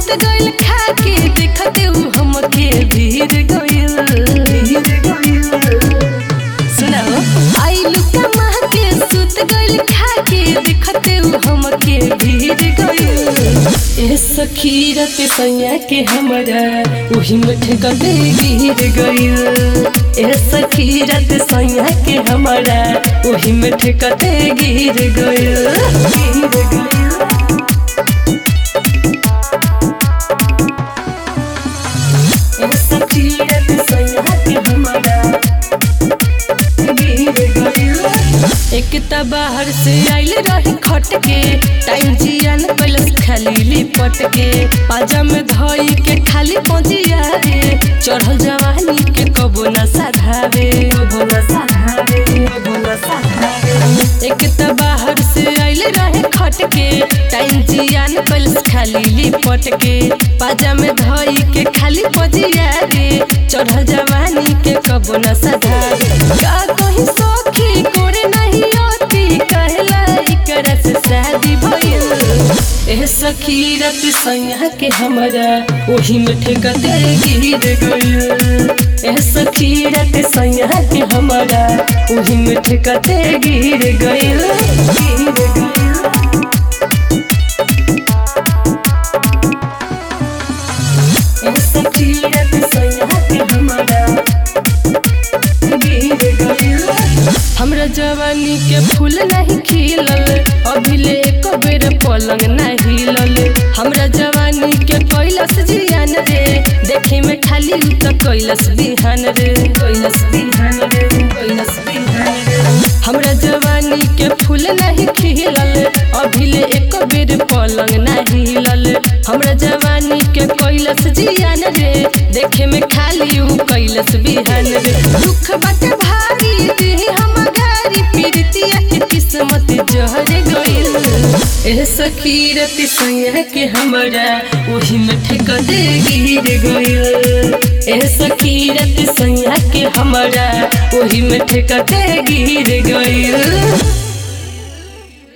सुत गइल खाके देखते उ हमके भीर गइल सुनाओ आइलू कमा के सुत गइल खाके देखते उ हमके भीर गइल ए सखी रत सैया के हमरा ओही में ठेकते गिर गइल ए सखी रत सैया के हमरा ओही में ठेकते गिर गइल गिर गइल ए सखी रत सैया के हमरा गिर गइल एक त बाहर से आइल रही खट के टाइम जियान कैलस खाली लिपट के पाजा में धई के खाली पहुंचिया रे चढ़ल जवानी के कबो न साधावे कबो न साधावे कबो न साधावे एक त बाहर से आइल रहे खट के टाइम जियान कैलस खाली लिपट के पाजा में धई के खाली पहुंचिया रे चढ़ल जवानी के कबो न साधावे का कहीं सखी कोरे नहीं आती कहला इकर से शादी भइल ए सखी रत सैया के हमरा ओही में ठेकते गिर गइल ए सखी रत सैया के हमरा ओही में ठेकते गिर गइल गिर गइल ए सखी रत सैया के हमरा गिर गइल हमरा जवानी के फूल नहीं खिलल अभी ले एक बेर पलंग नहीं हिलल हमरा जवानी के कैलस जियान रे देखे में खाली उ त कैलस बिहान रे कैलस बिहान रे कैलस बिहान रे हमरा जवानी के फूल नहीं खिलल अभी ले एक बेर पलंग नहीं हिलल हमरा जवानी के कैलस जियान रे देखे में खाली उ कैलस बिहान रे दुख बाटे भारी देह हम गारी पीरतिया के किस्मत जहर गइल ए सखी रति सैया के हमरा ओही में ठेका दे गिर गइल ए सखी रति सैया के हमरा ओही में ठेका दे गिर गइल